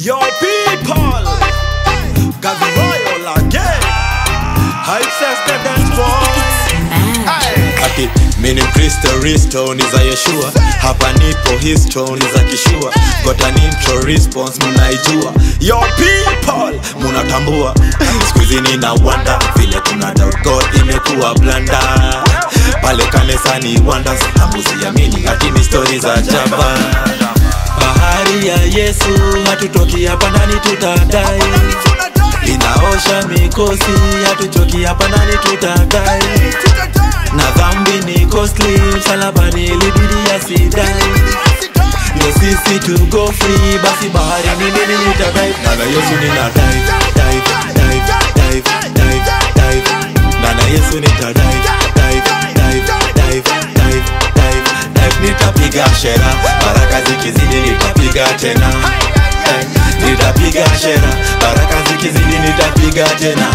Yo people, Gazi Royal again. Hype says the dance boys. Ati mini Kristo Risto ni za Yeshua, hapa nipo histo ni za kishua, got an intro response munaijua. Yo people, munatambua siku hizi nina wanda vile tuna doubt God imekuwa blanda pale kanisani wonders hamuziamini hati ni stori za jaba bahari ya Yesu hatutoki hapa ndani tutadai inaosha mikosi hatuchoki hapa ndani tutadai na dhambi ni costly msalabani ilibidi asidai ndio sisi to go free basi bahari ni mimi nitadai na Yesu nina dive dive dive dive dive dive na Yesu nitadai dive dive dive dive dive dive nitapiga shera baraka zikizidi nitapiga tena Eh, nitapiga shera baraka zikizidi nitapiga tena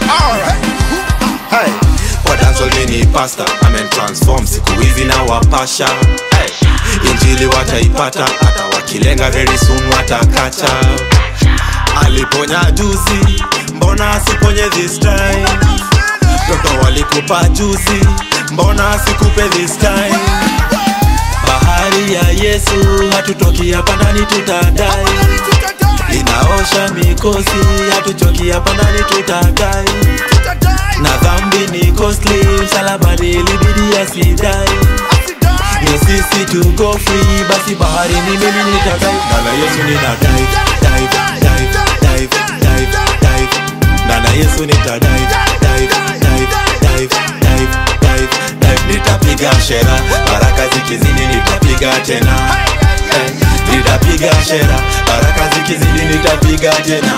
Hey. Kwa dancehall mimi ni pastor amen transform siku hizi na wapasha hey. Injili wataipata hata wakilenga very soon watakata aliponya juzi mbona asiponye this time toto walikupa juzi mbona asikupe this time bahari ya Yesu hatutoki hapa ndani tutadai inaosha mikosi hatuchoki hapa ndani tutadai na dhambi ni costly msalabani ilibidi asidai ndio sisi to go free basi bahari ni mimi nitadai ndana Yesu nina dive dive dive dive dive dive ndana Yesu nita dive dive dive dive dive dive dive nitapiga shera baraka zikizidi nitapiga tena Eh, nitapiga shera baraka zikizidi nitapiga tena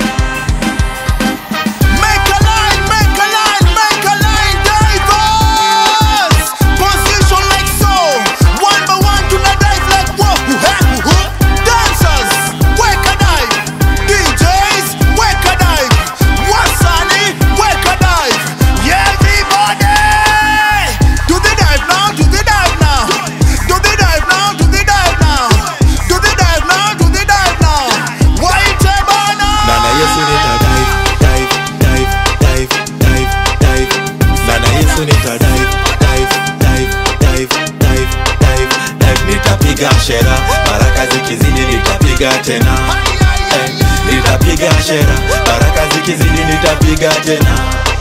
Make a line, make a line, make a line, divers. Position like so. One by one to the dive like whoa, who, hey, who, who. Dancers, wake a dive. DJs, wake a dive. Wasani, wake a dive. Yeah, everybody. Do the dive now, do the dive now. Do the dive now, do the dive now. Do the dive now, do the dive now. White banana. Nana Yesu nita dive, dive, dive, dive, dive, dive. Nana Yesu nita dive, dive, dive, dive, dive, dive, dive. Nitapiga shera, baraka zikizidi nitapiga tena. Eh, Nitapiga shera, baraka zikizidi nitapiga tena.